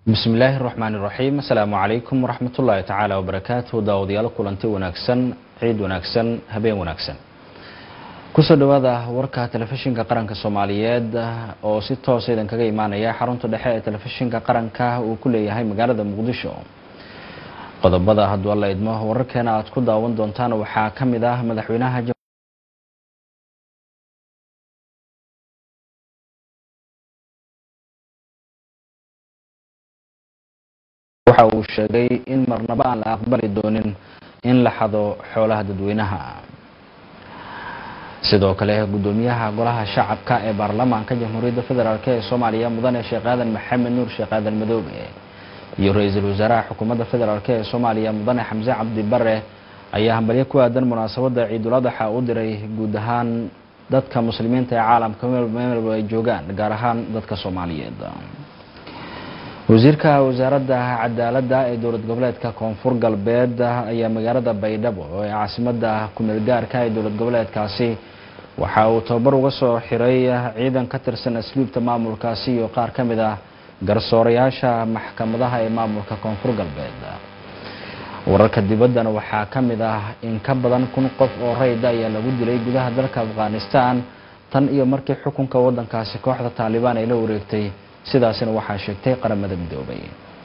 bismi illaahi raxmaan iraxiim asalaamu calaykum waraxmatullaahi tacaala wabarakaatuhu daawadayaal kulanti wanaagsan ciid wanaagsan habeen wanaagsan kusoo dhawaada warka telefishinka qaranka soomaaliyeed oo si toosa idin kaga imaanaya xarunta dhexe ee telefishinka qaranka uu ku leeyahay magaalada muqdisho qodobada hadduu alla idmo wararkeena aad ku daawan doontaan waxaa ka mid ah madaxweynaha waxa uu sheegay in marnaba aan la aqbali doonin in la xado xoolaha dadweynaha sidoo kale guddoomiyaha golaha shacabka ee baarlamaanka jamhuuriyadda federaalk ee soomaaliya mudane sheekh aadan maxamed nuur sheekh aadan madoobe iyo ra-iisul wasaaraha xukuumadda federaalk ee soomaaliya mudane xamse cabdi bare ayaa hambalyo ku aadan munaasabadda ciiduladaxa u diray guud ahaan dadka muslimiinta ee caalamka meelba ay joogaan gaar ahaan dadka soomaaliyeed wasiirka wasaaradda cadaaladda ee dowlad goboleedka koonfur galbeed ayaa magaalada baydhabo ee caasimada kumeel gaarka ee dowlad goboleedkaasi waxa uu tababar uga soo xiray ciidan ka tirsan asluubta maamulkaasi iyo qaar ka mid ah garsoorayaasha maxkamadaha ee maamulka koonfur galbeed wararka dibaddana waxaa ka mid ah in ka badan kun qof oo rayda ayaa lagu dilay gudaha dalka afghanistan tan iyo markii xukunka wadankaasi kooxda taalibaan ay la wareegtay sidaasina waxaa sheegtay qaramada midoobay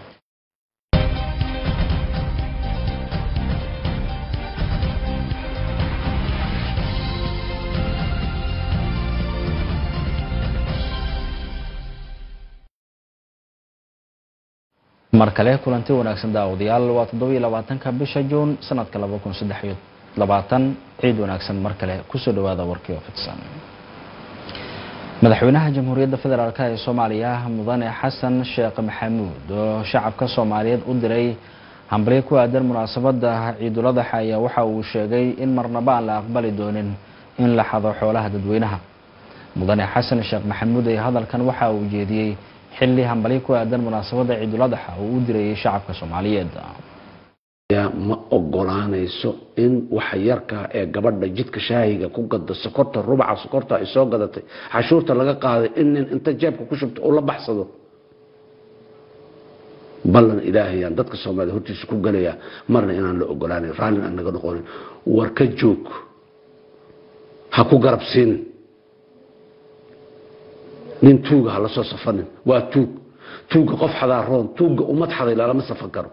mar kale kulanti wanaagsan daawadayaal waa toddoba iyo labaatanka bisha juun sanadka laba kun saddex iyo labaatan ciid wanaagsan mar kale kusoo dhawaada warkii oo fidsan madaxweynaha jamhuuriyadda federaalk ee soomaaliya mudane xasan sheekh maxamuud oo shacabka soomaaliyeed u diray hambalyo ku aadan munaasabadda ciiduladaxa ayaa waxa uu sheegay in marnaba aan la aqbali doonin in la xado xoolaha dadweynaha mudane xasan sheekh maxamuud ee hadalkan waxa uu jeediyey xilli hambalyo ku aadan munaasabadda ciiduladaxa uu u dirayay shacabka soomaaliyeed ma ogolaanayso in waxa yarkaa ee gabadha jidka shaahiga ku gada sokorta rubaca sokorta ay soo gadatay cashuurta laga qaaday in nin inta jeebka ku shubto uu la baxsado ballan ilaahayaan dadka soomaaliyed hortiisa ku galayaa marna inaan la ogolaanan raallin aan naga noqonin war ka joog ha ku garab siinin nin tuuga ha la soo safanin waa tuug tuugga qof xadaa roon tuugga ummad xaday lalama safan karo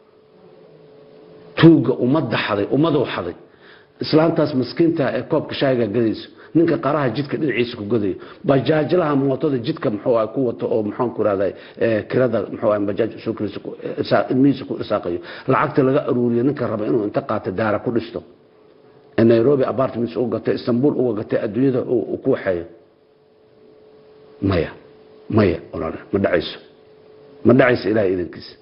tuuga ummadda xaday ummaduu xaday islaantaas maskiinta ee koobka shaahiga gadayso ninka qaraha jidka dhinaciisa ku gadayo bajaajlaha mootada jidka muxuu ah ku wato oo maxaan ku rahday kirada muxuu ah bajaaj suukiisa ilmihiisa ku isaaqayo lacagta laga aruuriyo ninka raba inuu inta qaato daara ku dhisto ee nairobi apartments uga gatay istanbul uga gatay adduunyada uu ku waxeeyo maya maya walaal ma dhacayso ma dhacayso ilahay idankiisa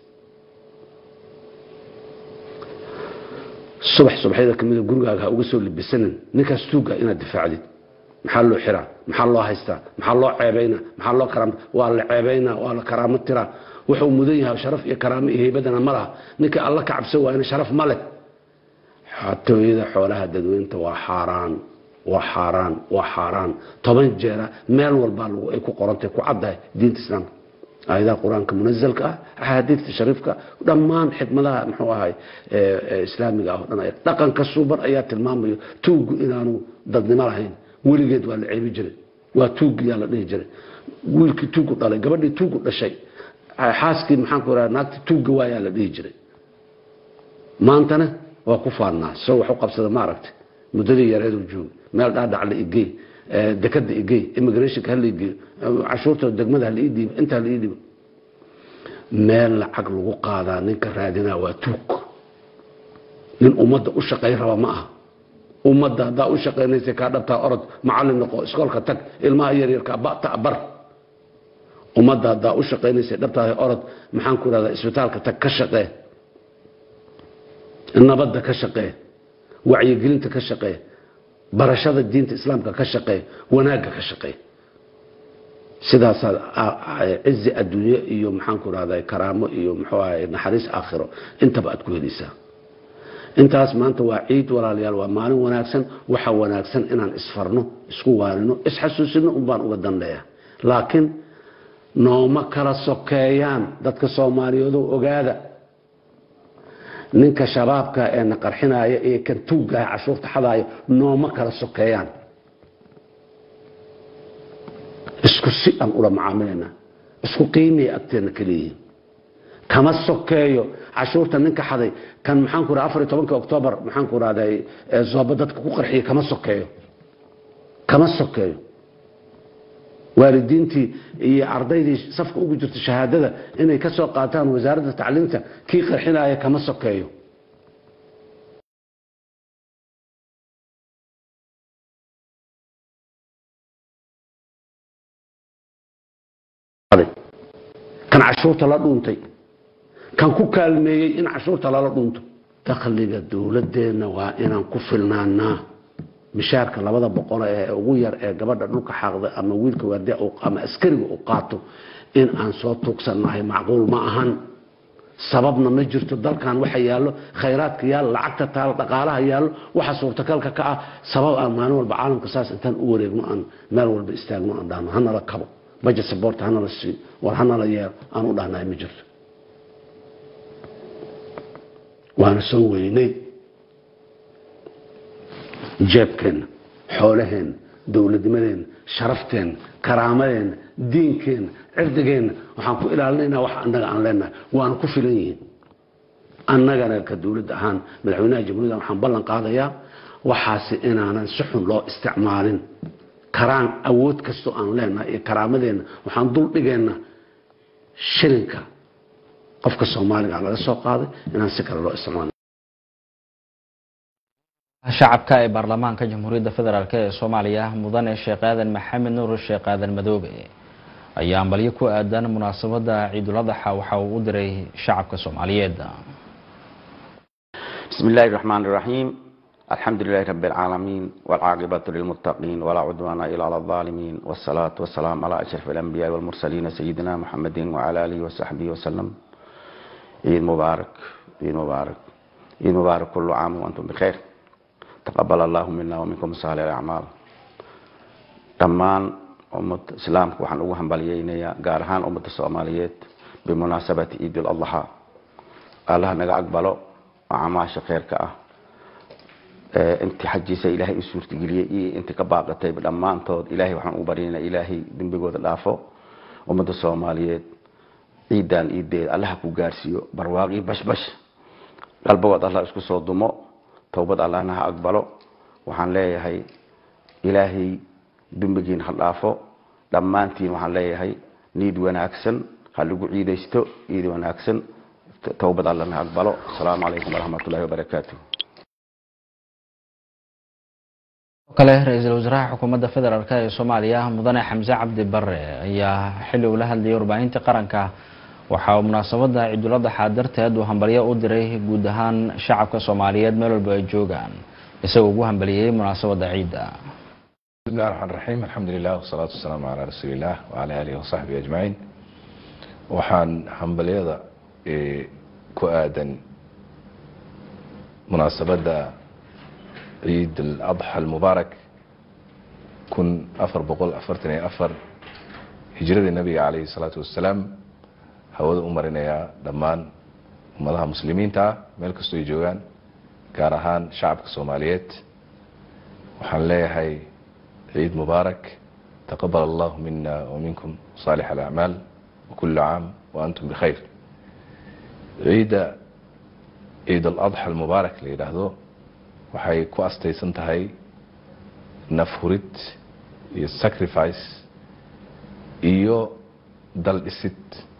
subax subaxyada kamida gurigaaga ha uga soo libisanin ninkaas tuuga inaad difaacdid maxaa loo xiraa maxaa loo haystaa maxaa loo ceebayna maxaa loo karaam waa la ceebaynaa waa la karaamo tiraa wuxuu mudan yahay sharaf iyo karaamo iyo heybadana ma laha ninka alla ka cabsan waayna sharaf ma leh xatooyada xoolaha dadweynta waa xaaraan waa xaaraan waa xaaraan toban jeera meel walbaa ay ku qorantay ku caddahay diinta islaamka aayadaha qur-aanka munazalka ah axaadiidta shariifka dhammaan xikmadaha muxuu ahay islaamiga ah o dhan dhaqanka suuban ayaa tilmaamayo tuuggu inaanu dadnimo lahayn weligeed waa la ceebi jiray waa tuuggiyaa la dhihi jiray wiilkii tuuggu dhalay gabadhii tuuggu dhashay xaaskii maxaan ku raha naagti tuugga waayaa la dhihi jiray maantana waa ku faannaa soo wax u qabsada ma aragtay muddadii yareeduu joogay meel dhaadhac la igey dekada igey immigrationka hala igeeyo cashuurta degmada hala ii dhiibo inta hala ii dhiibo meel lacag lagu qaadaa ninka raadinaa waa tuug nin ummadda u shaqayn raba ma aha ummadda haddaa u shaqaynaysa kaa dhabtaa orod macallin noqo iskoolka tag ilmaha yaryarka bata bar ummadda haddaa u shaqaynaysa dhabtaada orod maxaan ku rahdaa isbitaalka tag ka shaqee nabadda ka shaqee wacyigelinta ka shaqee barashada diinta islaamka ka shaqee wanaagga ka shaqee sidaasaa cizi adduunye iyo maxaanku rahda karaamo iyo muxuu ahay naxariis aakhiro intaba aad ku helaysaa intaas maanta waa ciid walaalayaal waa maalin wanaagsan waxa wanaagsan inaan isfarno isku waanino isxasuusino un baan uga danleeya laakiin nooma kala sokeeyaan dadka soomaaliyeedo ogaada ninka shabaabka ee na qarxinaya ee kan tuuggaha cashuurta xadaaya nooma kala sokeeyaan isku si aan ula macaamilayna isku qiimaya agteenna ka leeyihiin kama sokeeyo cashuurta ninka xaday kan maxaanku raa afar iyo tobanka oktoobar maxaanku rahday zooba dadka ku qarxiya kama sokeeyo kama sokeeyo waalidiintii iyo ardaydii safka ugu jirta shahaadada inay ka soo qaataan wasaaradda tacliinta kii qarxinaya kama sokeeyo kan cashuurta la dhuuntay kan ku kaalmeeyey in cashuurta lala dhuunto dakhliga dowladeenna waa inaan ku filnaanaa mishaarka labada boqol ee ugu yar ee gabadha dhulka xaaqda ama wiilka waardiya ama askariga uu qaato in aan soo tuugsannahay macquul ma ahan sababna ma jirto dalkan waxa yaallo khayraadka yaallo lacagta taalo dhaqaalaha yaallo waxa suurtagalka ka ah sabab aan maalin walba caalamka saas intaan u wareegno aan meel walba istaagno aan dhahno hanala kabo bajet sabort hanala siiyo war hanala yeelo aan u dhahnahay ma jirto waana soo weynay jeebkeenna xoolaheenna dowladnimadeenna sharafteenna karaamadeenna diinkeenna cirdigeenna waxaan ku ilaalinaynaa wax annaga aan leenahay waana ku filan yihiin annagana ka dowladda ahaan madaxweynaha jamhuuriyadda waxaan ballan qaadayaa waxaasi inaanan si xun loo isticmaalin karaan awood kastoo aan leenahay iyo karaamadeenna waxaan dul dhigaynaa shilinka qofka soomaaliga laga soo qaaday inaan si kale loo isticmaalo shacabka ee baarlamaanka jamhuuriyadda federaalk ee soomaaliya mudane sheekh aadan maxamed nuur sheekh aadan madoobe ayaa ambalyo ku aadan munaasabada ciiduladaxa waxa uu u diray shacabka soomaaliyeed بسم الله الرحمن الرحيم الحمد لله رب العالمين والعاقبة للمتقين ولا عدوان إلا على الظالمين والصلاة والسلام على أشرف الأنبياء والمرسلين سيدنا محمد وعلى آله وصحبه وسلم عيد مبارك عيد مبارك عيد مبارك كل عام وأنتم بخير تقبل الله منا ومنكم صالح الأعمال dhammaan ummad islaamka waxaan ugu hambalyeynayaa gaar ahaan ummadda soomaaliyeed bimunaasabati ciidul adlaxa allah naga aqbalo oo camaasha kheyrka ah intii xajiisa ilaahay u suurtageliyey iyo intii ka baaqatay dhammaantood ilaahay waxaan u baryaynaa ilaahay dembigooda dhaafo ummadda soomaaliyeed ciidan ciideed allaha ku gaarsiiyo barwaaqii bashbash qalbagood allah isku soo dumo towbad allahna ha aqbalo waxaan leeyahay ilaahay dembigiin ha dhaafo dhammaantiin waxaan leeyahay niid wanaagsan ha lagu ciidaysto ciid wanaagsan towbad allana ha aqbalo asalaamu calaykum waraxmat ullahi wabarakaatu kale ra-iisul wasaaraha xukuumadda federaalk ee soomaaliya mudane xamse cabdi bare ayaa xilli uu la hadlayay warbaahinta qaranka waxa uu munaasabada ciiduladaxa darteed uu hambalyo u diray guud ahaan shacabka soomaaliyeed meel walba ay joogaan isagoo ugu hambaliyey munaasabada ciidda بسم الله الرحمن الرحيم الحمد لله والصلاة والسلام على رسول الله وعلى آله وصحبه أجمعين waxaan hambalyada ku aadan munaasabada ciid اladxa almubaarak kun afar boqol afartan iyo afar hijradii nabiga calayhi الsalaatu wasalaam hawada u marinayaa dhammaan ummadaha muslimiinta ah meel kastoo ay joogaan gaar ahaan shacabka soomaaliyeed waxaan leeyahay ciid mubaarak taqabal allahu mina waminkum saalix alacmaal wakulu caam waantum bikhayr ciidda ciid aladxa almubaarak la yidhaahdo waxay ku astaysan tahay nafhurid iyo sacrifice iyo dal dhisid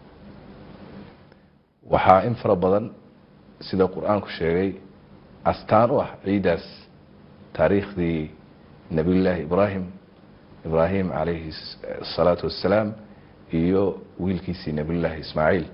waxaa in fara badan sida qur-aanku sheegay astaan u ah ciiddaas taariikhdii nabiyullaahi ibraahim ibraahim calayhi asalaatu wassalaam iyo wiilkiisii nabiyullaahi ismaaciil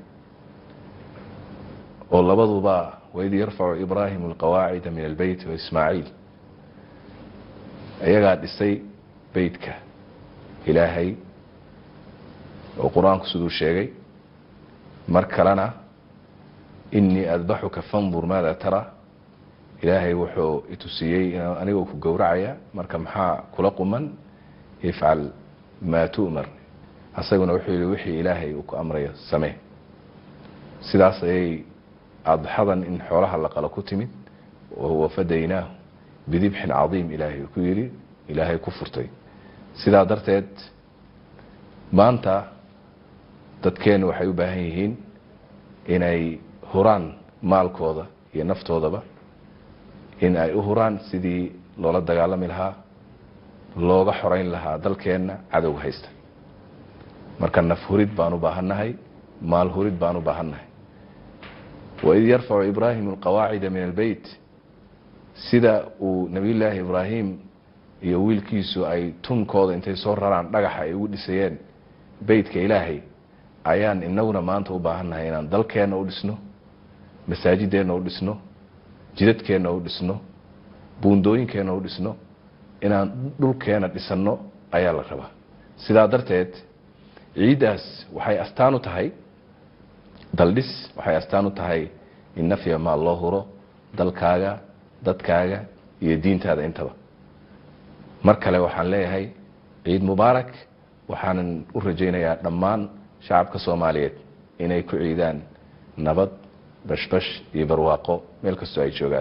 oo labaduba waid yarfacu ibraahim alqawaacida min albeyt waismaaciil iyagaa dhisay beytka ilaahay oo qur-aanku siduu sheegay mar kalena inii adbaxuka fandur maada tara ilaahay wuxuu itusiyey anigoo ku gowracaya marka maxaa kula quman ifcal maa tu'mar asaguna wuxuu yihi wixii ilaahay uu ku amrayo samee sidaas ayay adxadan in xoolaha la qalo ku timid wahuwa fadaynaahu bidibxin cadiim ilaahay uu ku yidhi ilaahay ku furtay sidaa darteed maanta dadkeennu waxay u baahan yihiin inay huraan maalkooda iyo naftoodaba in ay u huraan sidii loola dagaalami lahaa looga xoreyn lahaa dalkeenna cadowga haysta marka naf hurid baan u baahannahay maal hurid baan u baahannahay waid yarfacu ibraahimu alqawaacida min albeyt sida uu nebiyullaahi ibraahim iyo wiilkiisu ay tunkooda intay soo raraan dhagaxa ay ugu dhisayeen beytka ilaahay ayaan inaguna maanta u baahannahay inaan dalkeenna u dhisno masaajideenna u dhisno jidadkeenna u dhisno buundooyinkeenna u dhisno inaan dhulkeenna dhisanno ayaa la rabaa sidaa darteed ciiddaas waxay astaan u tahay daldhis waxay astaan u tahay in nafya maal loo huro dalkaaga dadkaaga iyo diintaada intaba mar kale waxaan leeyahay ciid mubaarak waxaanan u rajaynayaa dhammaan shacabka soomaaliyeed inay ku ciidaan nabad bashbash iyo barwaaqo meel kastoo ay joogaan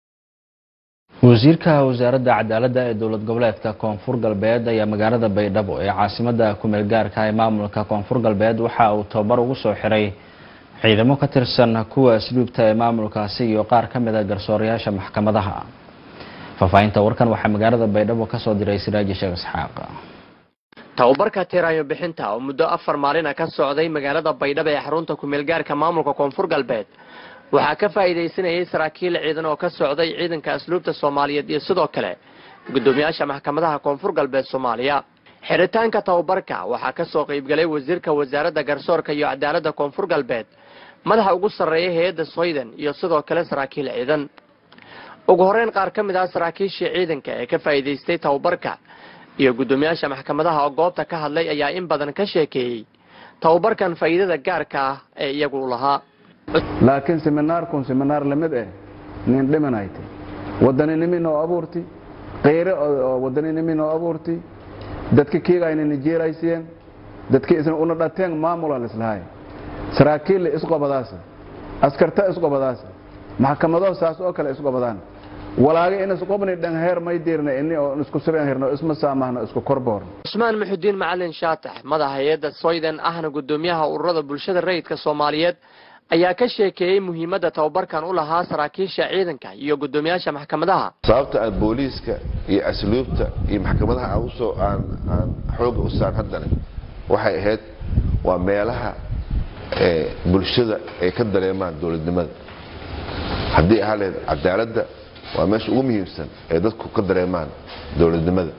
wasiirka wasaaradda cadaaladda ee dowlad goboleedka koonfur galbeed ayaa magaalada baydhabo ee caasimada kumeel gaarka ee maamulka koonfur galbeed waxa uu tababar ugu soo xiray ciidamo ka tirsan kuwa asluubta ee maamulkaasi iyo qaar ka mid a garsoorayaasha maxkamadaha faahfaahinta warkan waxaa magaalada baydhabo kasoo diray siraaji sheekh isxaaq tababarka tirayo bixinta oo muddo afar maalina ka socday magaalada baydhabo ee xarunta kumeelgaarka maamulka koonfur galbeed waxaa ka faa'iidaysanayay saraakiil ciidan oo ka socday ciidanka asluubta soomaaliyeed iyo sidoo kale guddoomiyaasha maxkamadaha koonfur galbeed soomaaliya xiritaanka tababarka waxaa ka soo qaybgalay wasiirka wasaaradda garsoorka iyo cadaaladda koonfur galbeed madaxa ugu sarreeya hay-adda soydan iyo sidoo kale saraakiil ciidan ugu horeyn qaar ka mid ah saraakiishii ciidanka ee ka faa'iidaystay tababarka iyo guddoomiyaasha maxkamadaha oo goobta ka hadlay ayaa in badan ka sheekeeyey tababarkan faa'iidada gaarka ah ee iyagu lahaa laakiin seminaarkun seminaar lamid eh nin dhimanayte wadaninimi noo abuurti qeyre oo wadaninimi noo abuurti dadka kiigayna nijeeraysiyeen dadka isna una dhateen maamula lislahay saraakiille isqobadaasa askarta isqobadaasa maxkamado saas oo kale isqobadaan walaaga in isqobni dhanheer may diirna ini oo isku siban hirno isma saamahno isku korboor cusmaan muxudiin macalin shaatax madaxa hay-adda soydan ahna guddoomiyaha ururada bulshada rayidka soomaaliyeed ayaa ka sheekeeyey muhiimadda tababarkan u lahaa saraakiisha ciidanka iyo guddoomiyaasha maxkamadaha sababta aan booliiska iyo asluubta iyo maxkamadaha aan usoo aan aan xooga u saan haddana waxay ahayd waa meelaha bulshada ay ka dareemaan dowladnimada haddii ahaa lahayd cadaaladda waa meesha ugu muhiimsan ee dadku ka dareemaan dowladnimada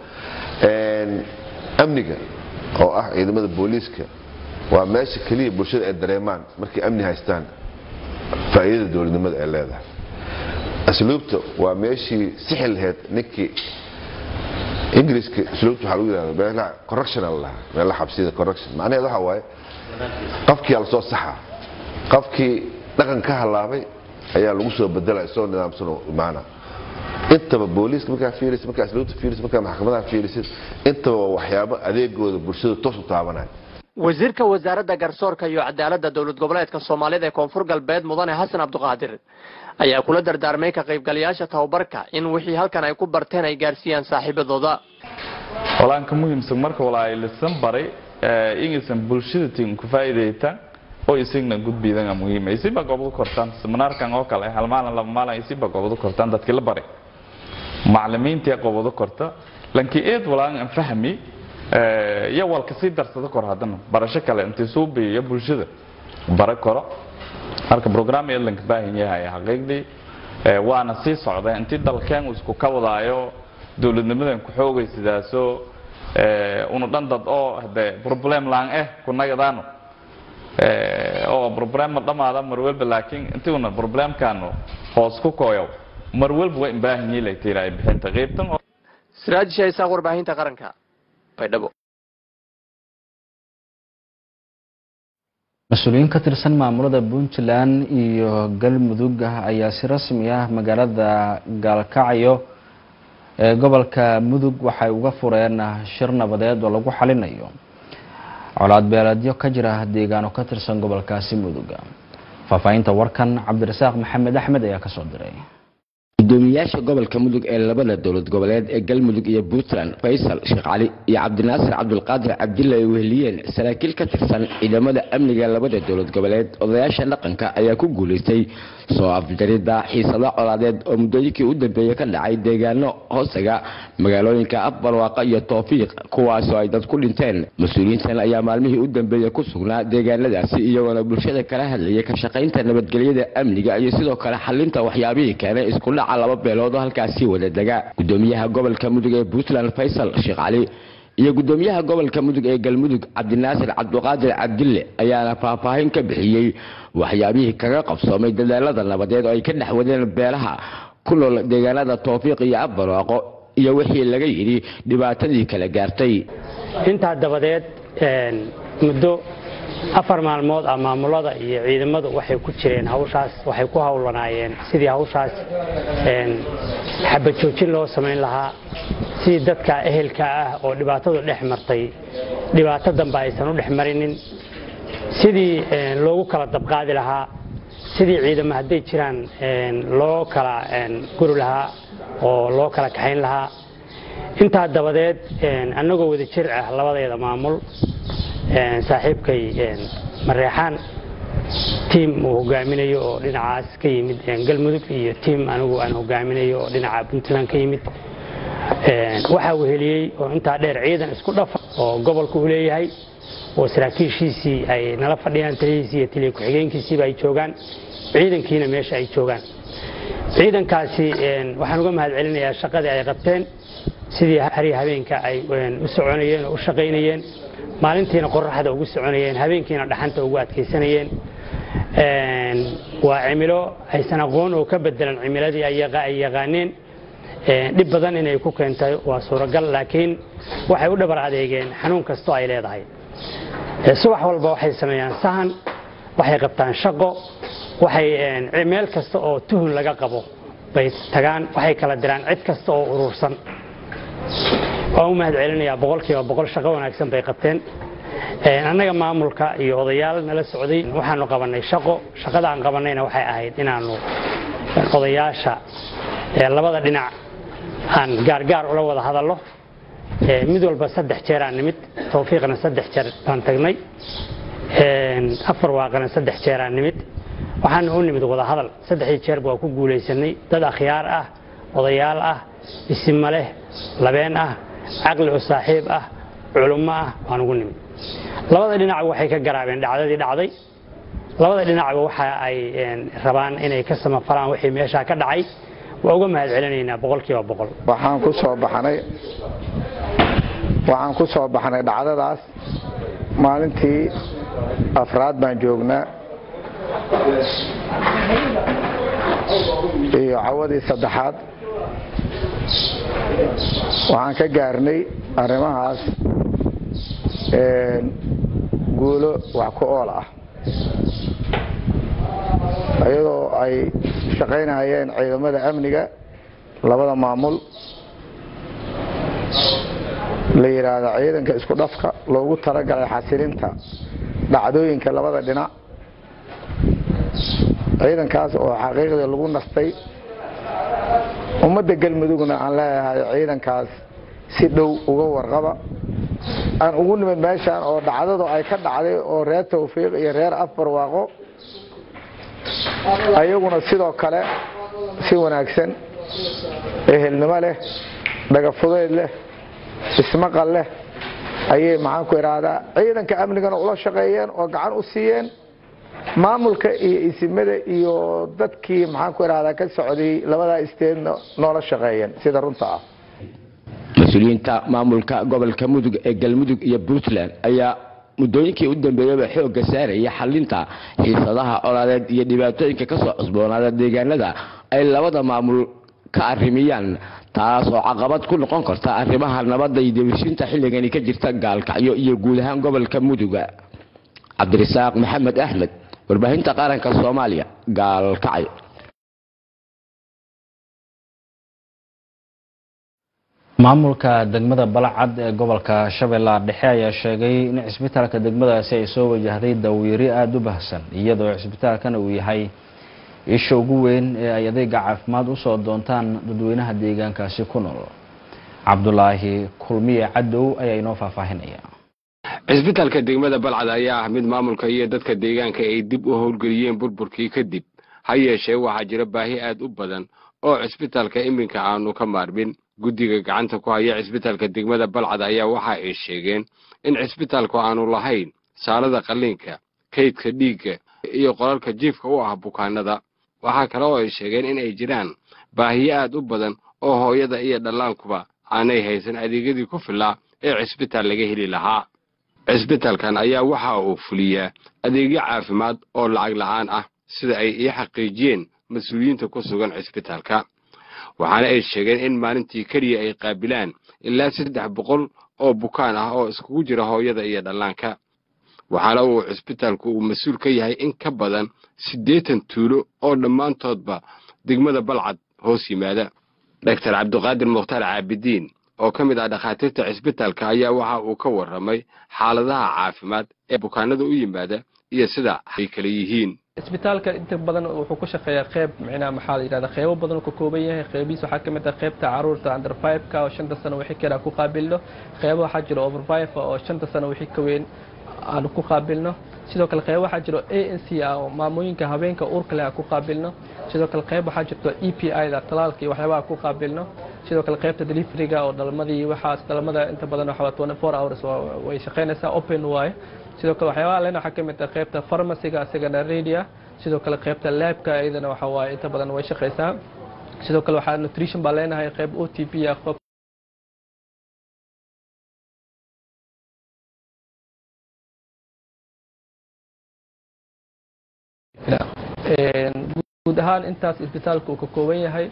amniga oo ah ciidamada booliiska waa meesha keliya bulshada ay dareemaan markay amni haystaan faa'iidada dowladnimada ay leedahay asluubta waa meeshii sixi lahayd ninkii ingiriiska asluubta waxaa lagu yidhahda meelaha correction la lahaa meelaha xabsiyada correction macnaheed waxa waaye qofkii aa lasoo saxa qofkii dhaqan ka halaabay ayaa lagu soo bedelaya isagoo nidaamsan oo imaana intaba booliiska markaa fiirisid markaa asluubta fiirisid markaa maxkamadaha fiirisid intaba waa waxyaabo adeegooda bulshada toos u taabanaya wasiirka wasaaradda garsoorka iyo cadaaladda dowlad goboleedka soomaalida ee koonfur galbeed mudane xasan cabdiqaadir ayaa kula dardaarmay ka qaybgalayaasha tababarka in wixii halkan ay ku barteen ay gaarsiiyaan saaxiibadooda walaan ka muhiimsan marka walaa lisan baray ingaysan bulshada tin ku faa'iidaytaan oo isagna gudbiidana muhiima isiba gobdo kortaan seminaarkan oo kale hal maalin laba maalin isiba gobdo kortaan dadkii la baray macallimiintii gobdo korta lankii eed walaan aan fahmi iyo walka sii darsado kor haddana barasho kale intii suu biiyo bulshada bara koro marka program eedlanka baahan yahay xaqiiqdii waana sii socda intii dalkeen uu isku ka wadaayo dowladnimadan ku xoogay sidaasoo unu dhan dad oo hade problem laan eh kunagadaano oo problem ma dhamaada mar walba laakiin intii una problemkaanu hoos ku kooyo mar walba waa in baahan yihiin laytiraa bixinta qaybtan siraaj shaysaaq warbaahinta qaranka baydhabo mas-uuliyiin ka tirsan maamulada puntland iyo galmudug ayaa si rasmi ah magaalada gaalkacyo ee gobolka mudug waxay uga fureen shir nabadeed oo lagu xalinayo colaad beeleedyo ka jira deegaano ka tirsan gobolkaasi mudug faahfaahinta warkan cabdirasaaq maxamed axmed ayaa kasoo diray gudoomiyaasha gobolka mudug ee labada dowlad goboleed ee galmudug iyo puntland faysal sheekh cali iyo cabdinaasir cabdulqaadir cabdilla ay weheliyeen saraakiil ka tirsan ciidamada amniga labada dowlad goboleed odayaasha dhaqanka ayaa ku guulaystay soo afjaridda xiisado colaadeed oo muddooyinkii u dambeeyey ka dhacay deegaano hoosaga magaalooyinka afbarwaaqa iyo toofiiq kuwaasoo ay dad ku dhinteen mas-uuliyiintan ayaa maalmihii u dambeeyey ku sugnaa deegaanadaasi iyagoona bulshada kala hadlayay ka shaqaynta nabadgelyada amniga iyo sidoo kale xalinta waxyaabihii keenay iskudhaca laba beelood oo halkaasi wada dega gudoomiyaha gobolka mudug ee puntland faysal sheekh cali iyo gudoomiyaha gobolka mudug ee galmudug cabdinaasir cabduqaadir cabdille ayaana faahfaahin ka bixiyey waxyaabihii kaga qabsoomay dadaalada nabadeed oo ay ka dhex wadeen beelaha ku nool deegaanada toofiiq iyo afbarwaaqo iyo wixii laga yidhi dhibaatadii kala gaartay intaa dabadeed muddo afar maalmood ah maamulada iyo ciidamadu waxay ku jireen hawshaas waxay ku howlanaayeen sidii hawshaas xabajoojin loo samayn lahaa sidii dadka ehelka ah oo dhibaatadu dhex martay dhibaato dambe aysan u dhex marinin sidii loogu kala dabqaadi lahaa sidii ciidamo hadday jiraan loo kala guri lahaa oo loo kala kaxayn lahaa intaa dabadeed annagoo wada jir ah labadeeda maamul saaxiibkay mareexaan tiim uu hogaaminayo oo dhinacaas ka yimid galmudug iyo tiim anigu aan hogaaminayo oo dhinaca puntland ka yimid waxaa weheliyey oo intaa dheer ciidan isku dhafa oo gobolka uu leeyahay oo saraakiishiisii ay nala fadhiyaan talihiisii iyo taliya ku-xigeenkiisiiba ay joogaan ciidankiina meesha ay joogaan ciidankaasi waxaan uga mahad celinayaa shaqadii ay qabteen sidii hari habeenka ay u soconayeen oo u shaqaynayeen maalintiina qoraxda ugu soconayeen habeenkiina dhaxanta ugu adkaysanayeen waa cimilo aysan aqoon oo ka bedelan cimiladii ay yaqaaneen dhib badan inay ku keentay waa suuragal laakiin waxay u dhabar adeegeen xanuun kastoo ay leedahay subax walba waxay sameeyaan sahan waxay qabtaan shaqo waxay meel kasta oo tuhun laga qabo bay tagaan waxay kala diraan cid kasta oo urursan waan u mahad celinayaa boqolkiiba boqol shaqo wanaagsan bay qabteen annaga maamulka iyo odayaal nala socday waxaanu qabanay shaqo shaqada aan qabanayna waxay ahayd inaanu odayaasha labada dhinac aan gaargaar ula wada hadallo mid walba saddex jeeraan nimid tawfiiqna saddex jeer baan tagnay afar waaqana saddex jeeraan nimid waxaana u nimid wada hadal saddexdii jeerba waa ku guulaysanay dad akhyaar ah odayaal ah isima leh labeen ah caqli u saaxiib ah culummo ah waan ugu nimid labada dhinacba waxay ka garaabeen dhacdadii dhacday labada dhinacba waxa ay rabaan inay ka samafalaan wixii meeshaa ka dhacay waa uga mahad celinaynaa boqolkiiba boqol waxaan ku soo baxnay waxaan ku soo baxnay dhacdadaas maalintii afraad baan joognaa iyo cawadii saddexaad waxaan ka gaarnay arrimahaas guulo wax ku ool ah iyadoo ay shaqaynayeen ciidamada amniga labada maamul la yidhaahdo ciidanka isku dhafka loogu talagalay xasilinta dhacdooyinka labada dhinac ciidankaas oo xaqiiqdii lagu nastay ummadda galmudugna aan leeyahay ciidankaas si dhow uga warqaba aan ugu nimid meeshaan oo dhacdadu ay ka dhacday oo reer tawfiiq iyo reer afbarwaaqo ayaguna sidoo kale si wanaagsan ehelnimo leh dhagafudeyd leh ismaqal leh ayay maxaanku idhaahdaa ciidanka amnigana ula shaqeeyeen oo gacan u siiyeen maamulka iyo isimada iyo dadkii maxaanku idhahdaa ka socday labadaa isteedna noola shaqeeyeen sida runta ah mas-uuliyiinta maamulka gobolka mudug ee galmudug iyo puntland ayaa muddooyinkii u dambeeyaba xoogga saaraya xalinta xiisadaha colaadeed iyo dhibaatooyinka kasoo cusboonaada deegaanada ay labada maamul ka arrimiyaan taas oo caqabad ku noqon karta arrimaha nabadda iyo dibishinta xilligani ka jirta gaalkacyo iyo guud ahaan gobolka muduga cabdirasaaq maxamed axmed warbaahinta qaranka soomaaliya gaalkacyo maamulka degmada balacad ee gobolka shabeellaha dhexe ayaa sheegay in cisbitaalka degmadaasi ay soo wajahday dawyari aada u bahsan iyadoo cisbitaalkana uu yahay isha ugu weyn ee ay adeega caafimaad usoo doontaan dadweynaha deegaankaasi ku nool cabdulaahi kulmiye cadow ayaa inoo faahfaahinaya cisbitaalka degmada balcad ayaa ah mid maamulka iyo dadka deegaanka ay dib u howlgeliyeen burburkii kadib ha yeeshee waxaa jira baahi aad u badan oo cisbitaalka iminka aanu ka maarmin guddiga gacanta ku haya cisbitaalka degmada balcad ayaa waxa ay sheegeen in cisbitaalku aanu lahayn saalada qalliinka kaydka dhiigga iyo qolalka jiifka u ah bukaanada waxaa kale oo ay sheegeen in ay jiraan baahiyo aad u badan oo hooyada iyo dhallaankuba aanay haysan adeegyadii ku filaa ee cisbitaal laga heli lahaa cisbitaalkan ayaa waxa uu fuliyaa adeegyo caafimaad oo lacag la'aan ah sida ay ii xaqiijiyeen mas-uuliyiinta ku sugan cisbitaalka waxaana ay sheegeen in maalintii keliya ay qaabilaan ilaa saddex boqol oo bukaan ah oo iskugu jira hooyada iyo dhallaanka waxaana uu cisbitaalku uu mas-uul ka yahay in ka badan siddeetan tuulo oo dhammaantoodba degmada balcad hoos yimaada doctor cabdiqaadir mukhtaar caabidiin oo ka mid ah dhakhaatiirta cisbitaalka ayaa waxa uu ka warramay xaaladaha caafimaad ee bukaanada u yimaada iyo sida ay kala yihiin isbitaalka inta badan wuxuu ku shaqeeyaa qeyb micnaha maxaa la yidhahda qeybo badan uu ka kooban yahay qeybihiis waxaa ka mid ah qeybta caruurta under five-ka oo shanta sano wixii kale aan ku qaabilno qeybo waxaa jira over five oo shanta sano wixii ka weyn aan ku qaabilno sidoo kale qeyb waxaa jiro a n c ah oo maamooyinka habeenka uurka leh aan ku qaabilno sidoo kale qeyb waxaa jirto e p i da talaalka iyo waxyaabaha ku qaabilno sidoo kale qeybta deliveryga oo dhalmadii waxaas dhalmada inta badan waxaa twenty four hours way shaqaynaysaa open waaye sidoo kale waxyaabaha lena waxaa ka mid ah qeybta pharmacyga isagana radia sidoo kale qeybta labka iyadana waxa waaye inta badan way shaqaysaa sidoo kale waxaa nutrition baa leenahay qeyb o t p ah guud ahaan intaas isbitaalka uu ka kooban yahay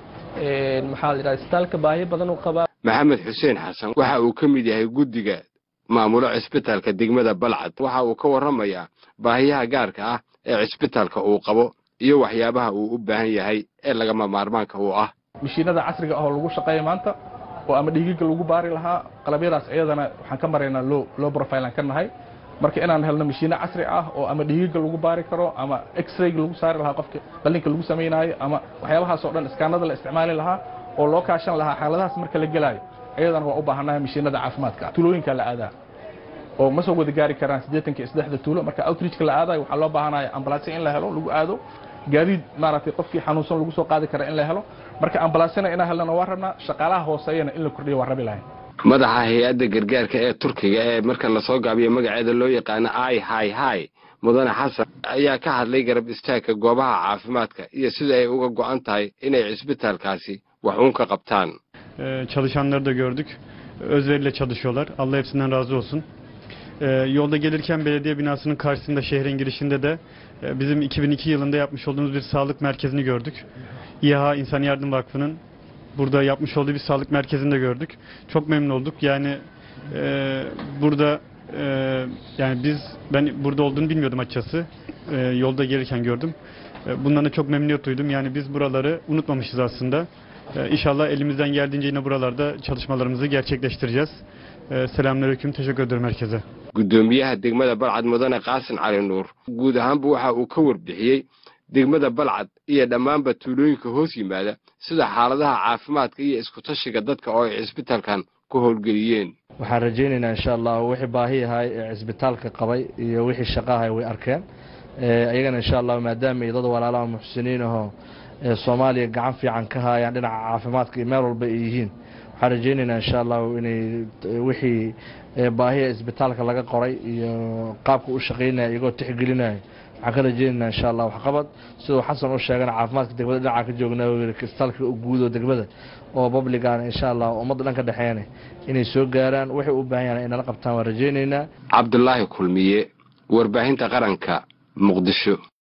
maxaa la yidhahda isbitaalka baahi badan uu qabaa maxamed xuseen xasan waxa uu ka mid yahay guddiga maamulo cisbitaalka degmada balcad waxa uu ka warramayaa baahiyaha gaarka ah ee cisbitaalka uu qabo iyo waxyaabaha uu u baahan yahay ee lagama maarmaanka u ah mashiinada casriga ah oo lagu shaqeeya maanta oo ama dhiigiga lagu baari lahaa qalabyadaas iyadana waxaan ka maraynaa low low profilean ka nahay marka inaan helno mashiino casri ah oo ama dhiigiga lagu baari karo ama x-rayga lagu saari lahaa qofka qallinka lagu samaynayo ama waxyaabahaas oo dhan iskaanada la isticmaali lahaa oo loo kaashan lahaa xaaladahaas marka la gelaayo iyadana waa u baahannahay mashiinada caafimaadka tuulooyinka la aadaa oo ma soo wada gaari karaan siddeetanka iyo saddexda tuulo marka outreachka la aadayo waxaa loo baahanaya ambalaasya in la helo lagu aado gaadiid maaragtay qofkii xanuunsan lagu soo qaadi kara in la helo marka ambalaasyana inaan helnana waa rabnaa shaqaalaha hooseeyana in la kordhiyo waa rabi lahayn madaxa hay-adda gargaarka ee turkiga ee marka lasoo gaabiyo magaceeda loo yaqaano i hi hi mudane xasan ayaa ka hadlay garab istaagka goobaha caafimaadka iyo sida ay uga go'an tahay inay cisbitaalkaasi wax uun ka qabtaan Çalışanları da gördük. Özveriyle çalışıyorlar. Allah hepsinden razı olsun. Ee, yolda gelirken belediye binasının karşısında şehrin girişinde de e, bizim 2002 yılında yapmış olduğumuz bir sağlık merkezini gördük. İHA İnsan Yardım Vakfı'nın burada yapmış olduğu bir sağlık merkezini de gördük. Çok memnun olduk. Yani e, burada e, yani biz ben burada olduğunu bilmiyordum açıkçası. E, yolda gelirken gördüm. E, bundan da çok memnuniyet duydum. Yani biz buraları unutmamışız aslında. E, İnşallah elimizden geldiğince yine buralarda çalışmalarımızı gerçekleştireceğiz. E, Selamünaleyküm. Teşekkür ederim herkese. gudoomiyaha degmada balcad mudane qaasin cali nuur guud ahaanba waxa uu ka warbixiyey degmada balcad iyo dhammaanba tuulooyinka hoos yimaada sida xaaladaha caafimaadka iyo isku-tashiga dadka oo ay cisbitaalkan ku howlgeliyeen waxaan rajaynaynaa insha allah wixii baahi ahay ee cisbitaalka qabay iyo wixii shaqo ahay way arkeen iyagana insha allah maadaama ay dad walaalaha muxsiniin ahoo ee soomaaliya gacan fiican ka haayaan dhinaca caafimaadka iyo meel walba ay yihiin waxaan rajaynaynaa insha allahu inay wixii baahiya isbitaalka laga qoray iyo qaabka u shaqaynaya iyagoo tixgelinaya waxaan ka rajaynaynaa insha allah waxqabad siduu xasan u sheegana caafimaadka degmada dhinaca ka joognaa isbitaalka guud oo degmada oo publicana insha allah ummadda dhan ka dhexeeyana inay soo gaaraan waxay u baahan yahan inala qabtaan waan rajaynaynaa cabdulaahi kulmiye warbaahinta qaranka muqdisho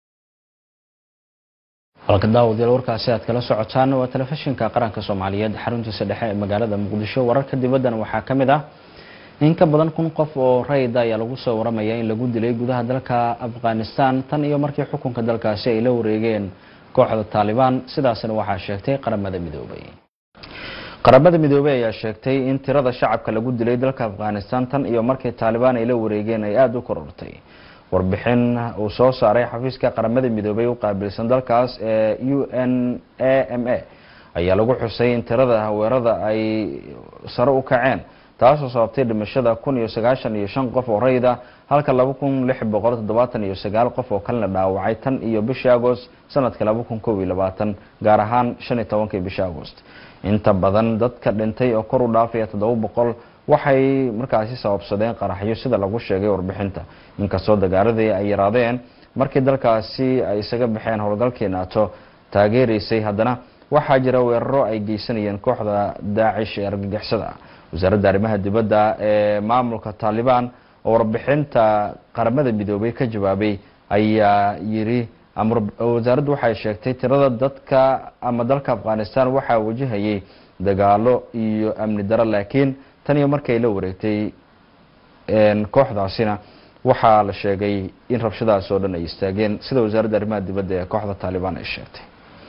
halka daawadayaal warkaasi aad kala socotaan waa telefishinka qaranka soomaaliyeed xaruntiisa dhexe ee magaalada muqdisho wararka dibaddana waxaa ka mid ah in ka badan kun qof oo rayida ayaa lagu soo waramaya in lagu dilay gudaha dalka afghanistan tan iyo markii xukunka dalkaasi ay la wareegeen kooxda taalibaan sidaasna waxaa sheegtay qaramada midoobay qaramada midoobey ayaa sheegtay in tirada shacabka lagu dilay dalka afghanistan tan iyo markii taalibaan ay la wareegeen ay aada u korortay warbixin uu soo saaray xafiiska qaramada midoobey u qaabilsan dalkaas ee u n a m a ayaa lagu xusay in tirada weerada ay sare u kaceen taasoo sababtay dhimashada kun iyo sagaashan iyo shan qof oo rayda halka laba kun lix boqol toddobaatan iyo sagaal qof oo kalena dhaawacay tan iyo bishii agost sanadka laba kun kob iyo labaatan gaar ahaan shan iyo tobankii bishii agost inta badan dadka dhintay oo kor u dhaafaya toddoba boqol waxay markaasi sababsadeen qaraxyo sida lagu sheegay warbixinta inkastoo dagaaladii ay yaraadeen markii dalkaasi ay isaga baxeen howlgalkii naato taageeraysay haddana waxaa jira weeraro ay geysanayeen kooxda daacish ee argagixisada wasaaradda arrimaha dibadda ee maamulka taalibaan oo warbixinta qaramada midoobay ka jawaabay ayaa yiri wasaaraddu waxay sheegtay tirada dadka ama dalka afghanistan waxaa wajahayay dagaalo iyo amni daro laakiin tan iyo markay la wareegtay kooxdaasina waxaa la sheegay in rabshadaas oo dhan ay istaageen sida wasaaradda arrimaha dibadda ee kooxda taalibaan ay sheegtay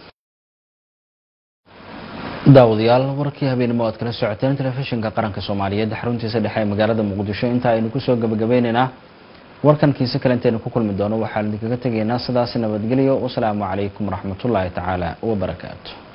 daawadayaal warkii habeenimo aad kala socoteen telefishinka qaranka soomaaliyeed xaruntiisa dhexe ee magaalada muqdisho inta aynu kusoo gabagabeyneynaa warkan kiise kale intaynu ku kulmi doono waxaan idinkaga tegaynaa sidaasi nabadgelyo wasalaamu calaykum waraxmatullaahi tacaala wabarakaatu